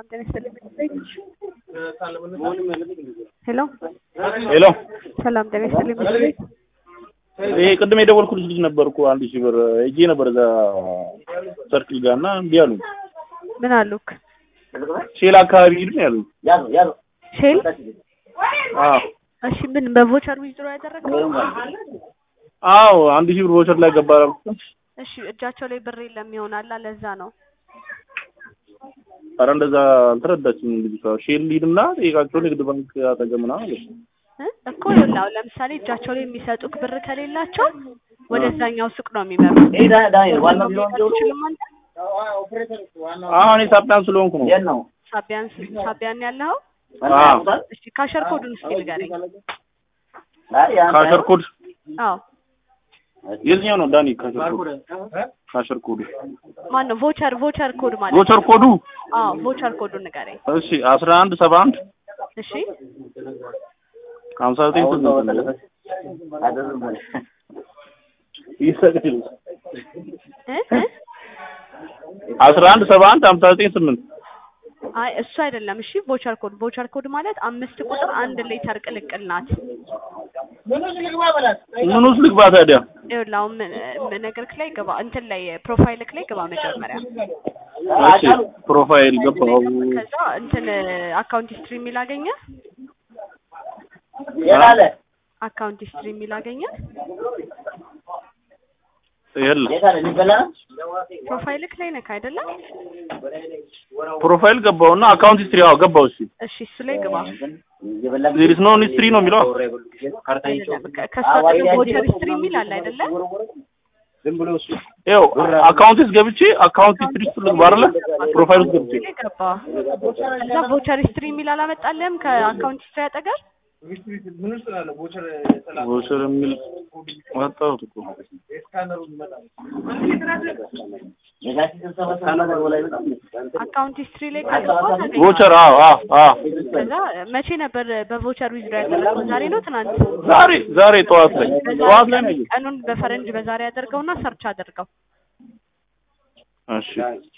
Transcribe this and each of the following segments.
ሄሎ ሄሎ ሰላም ጤና ይስጥልኝ ምክር ቤት ይሄ ቅድም የደወልኩልሽ ልጅ ነበርኩ አንድ ሺህ ብር ሄጄ ነበር እዛ ሰርክል ጋር እና እምቢ አሉኝ። ምን አሉክ? ሼል አካባቢ ሂድ ነው ያሉኝ። ሼል አዎ እሺ ምን በቮቸር ዊዝድሮ ያደረገው? አዎ አንድ ሺህ ብር ቮቸር ላይ ገባ አላልኩት? እሺ እጃቸው ላይ ብር የለም ይሆናል ለዛ ነው። ኧረ እንደዛ አልተረዳችም ልጅቷ። ሼል ሂድና ጠይቃቸው ንግድ ባንክ አጠገብ ምናምን አለች። እ እኮ ይኸውልህ አሁን ለምሳሌ እጃቸው ላይ የሚሰጡክ ብር ከሌላቸው ወደዛኛው ሱቅ ነው የሚመሩት። አትችልም አንተ? አሁን የሳቢያን ስለሆንኩ ነው። ሳቢያን ሳቢያን ያለኸው? አዎ እሺ ካሸር ኮዱን እስኪ ንገረኝ። ካሸር ኮድ አዎ የትኛው ነው ዳኒ? ካሸር ኮድ ካሸር ኮዱ ማን ነው? ቮቸር ቮቸር ኮድ ማለት ቮቸር ኮዱ አዎ ቮቸር ኮዱን ንገረኝ። እሺ አስራ አንድ ሰባ አንድ እሺ ሀምሳ ዘጠኝ ስምንት ነው። ይሰቅል እ እ አስራ አንድ ሰባ አንድ ሀምሳ ዘጠኝ ስምንት አይ እሱ አይደለም። እሺ ቮቸር ኮድ ቮቸር ኮድ ማለት አምስት ቁጥር አንድ ሌተር ቅልቅል ናት። ምን ውስጥ ልግባ ታዲያ? ይኸውልህ አሁን ምን- ምን ነገርክ ላይ ግባ፣ እንትን ላይ ፕሮፋይልክ ላይ ግባ መጀመሪያ። እሺ ፕሮፋይል ገባው። ከዛ እንትን አካውንት ሂስትሪ የሚል አገኘ። አካውንት ሂስትሪ የሚል አገኘ። የለም ፕሮፋይልክ ላይ ነክ አይደለም? ፕሮፋይል ገባውና አካውንት ሂስትሪ አዎ ገባው። እሺ እሺ እሱ ላይ ግባ። ዜር ኢዝ ኖ ሂስትሪ ነው የሚለው። አይደለም ከ- ከሱ አጠገብ ቮቸር ሂስትሪ የሚል አለ አይደለም? ይኸው አካውንት ውስጥ ገብቼ አካውንት ሂስትሪ ውስጥ ልግባ አይደለ? ፕሮፋይል ውስጥ ገብቼ ላይ ገባ። ከዛ ቮቸር ሂስትሪ የሚል አላመጣልህም ከአካውንት ሂስትሪ አጠገብ? ቮቸር የሚል ወጣሁት እኮ አካውንት ሂስትሪ ላይ ከገባ ታገኘዋለህ። ቮቸር አዎ አዎ አዎ ከዛ መቼ ነበር በቮቸር ዊዝድሮ ያደረገው? ዛሬ ነው ትናንት? ዛሬ ዛሬ ጠዋት ላይ ጠዋት ላይ ነው ያየሁት። ቀኑን በፈረንጅ በዛሬ አድርገውና ሰርች አድርገው። እሺ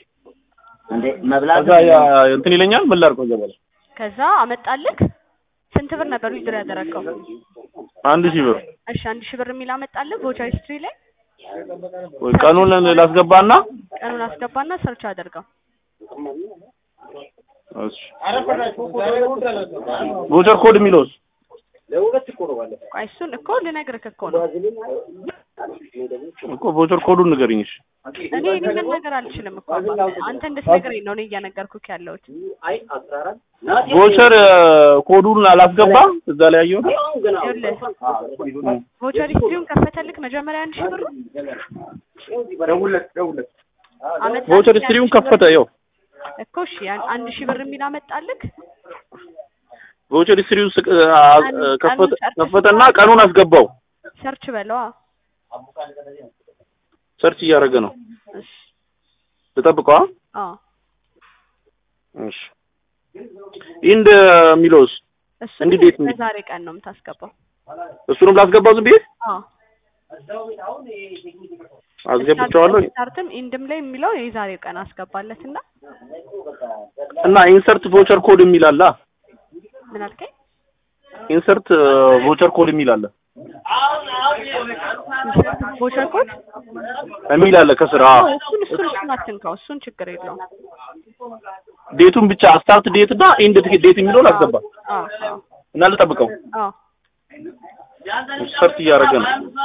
ከዛ ያ እንትን ይለኛል ምን ላድርገው እዛ በኋላ ከዛ አመጣልክ። ስንት ብር ነበር ዊዝድሮ ያደረገው? አንድ ሺህ ብር እሺ አንድ ሺህ ብር የሚል አመጣልህ ቮቸር ሂስትሪ ላይ። ወይ ቀኑን ላስገባና ቀኑን አስገባና ሰርች አድርገው። እሺ ቮቸር ኮድ የሚለውስ ቆይ እሱን እኮ ልነግርህ እኮ ነው። እኮ ቮቸር ኮዱን ንገሪኝ እሺ እኔ እኔ መናገር አልችልም እኮ አባቴ። አንተ እንድትነግረኝ ነው እኔ እየነገርኩህ ያለሁት። ቮቸር ኮዱን አላስገባ እዛ ላይ ያየሁት ይኸውልህ ቮቸር ሂስትሪውን ከፈተልክ መጀመሪያ አንድ ሺህ ብር አመጣልህ። ቮቸር ሂስትሪውን ከፈተ ይኸው እኮ እሺ ያን አንድ ሺህ ብር የሚል አመጣልክ። ቮቸር ሂስትሪውን ስቅ- አ- ከፈተ ከፈተና ቀኑን አስገባው ሰርች በለዋ። ሰርች እያደረገ ነው እሺ ልጠብቀዋ አዎ እሺ ኢንድ የሚለውስ እሱን እንዲህ ቤት እንዲህ- በዛሬ ቀን ነው የምታስገባው። እሱንም ላስገባው ዝም ብዬ አዎ አስገብቼዋለሁ ስታርትም ኢንድም ላይ የሚለው የዛሬ ቀን አስገባለትና እና ኢንሰርት ቮቸር ኮድ የሚል አለ ምን አልከኝ? ኢንሰርት ቮቸር ኮድ የሚል አለ ቮቸር ኮድ የሚል አለ ከስር አዎ እሱን እሱን እሱን አትንካው። እሱን ችግር የለውም። ዴቱን ብቻ ስታርት ዴት እና ኢንድ ዴት የሚለውን ላስገባ አዎ አዎ እና ልጠብቀው አዎ ሰርች እያደረገ ነው